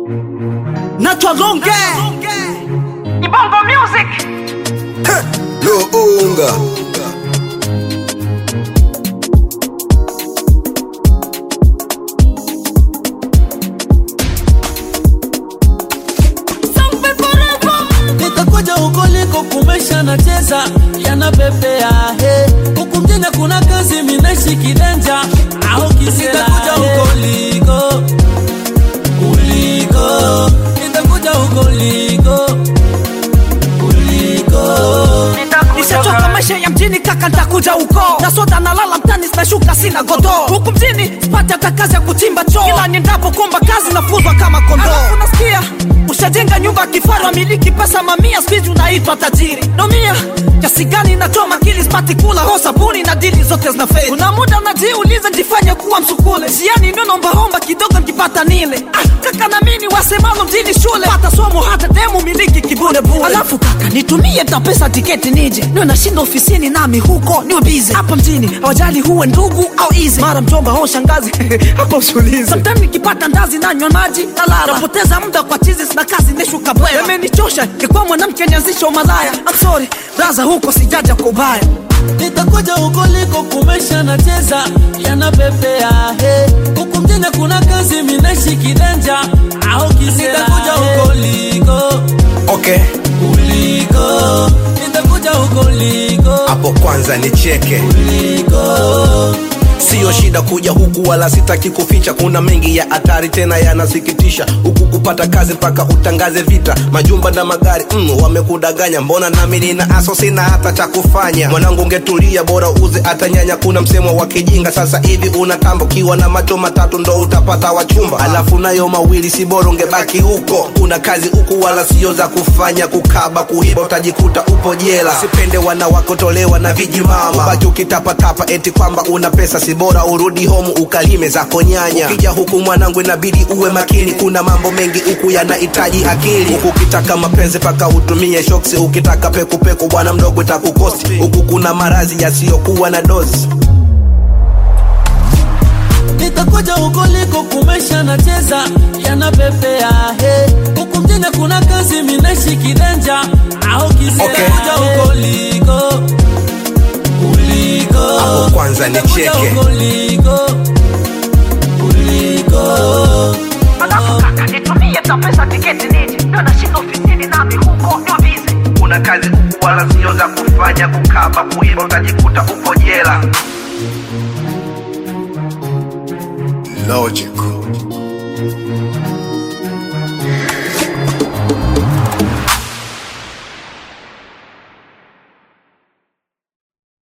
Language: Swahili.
Naitwa Longe Ibongo Music. Luunga nitakuja huko liko kumesha nacheza yanapepea he huku mjini kuna kazi minaishi kidanja au kisitakuja huko liko uliko nitakuja huko liko uliko Nishachoka maisha ya mjini kaka, nitakuja huko na soda nalala mtani, zinashuka sina godoo huku mjini sipati hata kazi ya kuchimba choo, ila niendapo kuomba kazi nafuzwa kama kondoo. Alafu nasikia ushajenga nyumba ya kifahari, wamiliki pesa mamia, squeeze unaitwa tajiri. Nomia kiasi gani nachoma akili, sipati kula ho sabuni na dili zote zinafeli. Kuna muda najiuliza nijifanye kuwa msukule, jiani ndio naombaomba kidogo nikipata nile. Ah, kaka na mimi wasemalo mjini shule, pata somo hata demu miliki kibure bure. Alafu kaka nitumie ta pesa tiketi nije, niwe nashinda ofisini nami huko niwe busy. Hapa mjini hawajali huwe ndugu au easy, mara mjomba au shangazi hapo usulize. Sometimes nikipata ndazi nanywa maji nalala, napoteza muda kwa chizi na kazi nishuka bwela. Imenichosha nikuwa mwanamke nianzisha umalaya. I'm sorry braza, huko sijaja kwa ubaya. nitakuja huko liko kumesha nacheza yanapepea he huku mjini kuna kazi minaishi kidanja au kisitakuja huko liko okay uliko nitakuja huko liko hapo kwanza nicheke uliko siyo shida kuja huku wala sitaki kuficha kuna mengi ya hatari tena yanasikitisha huku kupata kazi mpaka utangaze vita majumba na magari mm, wamekudanganya mbona nami nina aso sina hata cha kufanya mwanangu ungetulia bora uze hata nyanya kuna msemo wa kijinga sasa hivi unatamba ukiwa na macho matatu ndo utapata wachumba alafu nayo mawili si bora ungebaki huko kuna kazi huku wala sio za kufanya kukaba kuiba utajikuta upo jela sipende wanawakotolewa na vijimama ubaki ukitapatapa eti kwamba una pesa si bora urudi home ukalime zako nyanya ukija huku mwanangu inabidi uwe makini kuna mambo mengi huku yanahitaji akili huku ukitaka mapenzi paka utumie shoksi ukitaka pekupeku bwana mdogo itakukosti huku kuna marazi yasiyokuwa na dozi nitakuja huko liko kumesha nacheza yanapepea he huku mjini kuna kazi minaishi kidanja au kisitakuja Okay. huko liko uliko Hapo kwanza Nitakuja nicheke. huko liko uliko Alafu kaka nitumie ta pesa tiketi nije, ndio nashinda ofisini nami huko niwe busy. kuna kazi huku wala sio za kufanya kukaba kuiba utajikuta upo jela logical